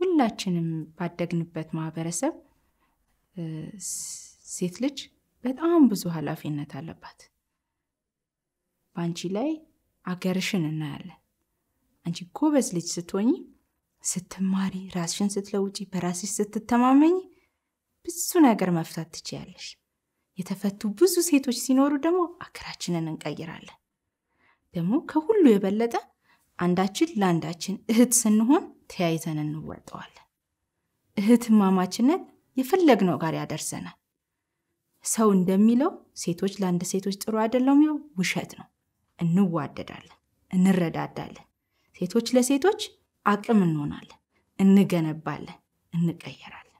ሁላችንም ባደግንበት ማህበረሰብ ሴት ልጅ በጣም ብዙ ኃላፊነት አለባት። በአንቺ ላይ አገርሽን እናያለን። አንቺ ጎበዝ ልጅ ስትሆኝ ስትማሪ፣ ራስሽን ስትለውጪ፣ በራስሽ ስትተማመኝ ብዙ ነገር መፍታት ትችያለሽ። የተፈቱ ብዙ ሴቶች ሲኖሩ ደግሞ አገራችንን እንቀይራለን። ደግሞ ከሁሉ የበለጠ አንዳችን ለአንዳችን እህት ስንሆን ተያይዘን እንወጠዋለን። እህትማማችነት የፈለግነው ጋር ያደርሰናል። ሰው እንደሚለው ሴቶች ለአንድ ሴቶች ጥሩ አይደለም፣ ያው ውሸት ነው። እንዋደዳለን፣ እንረዳዳለን። ሴቶች ለሴቶች አቅም እንሆናለን፣ እንገነባለን፣ እንቀየራለን።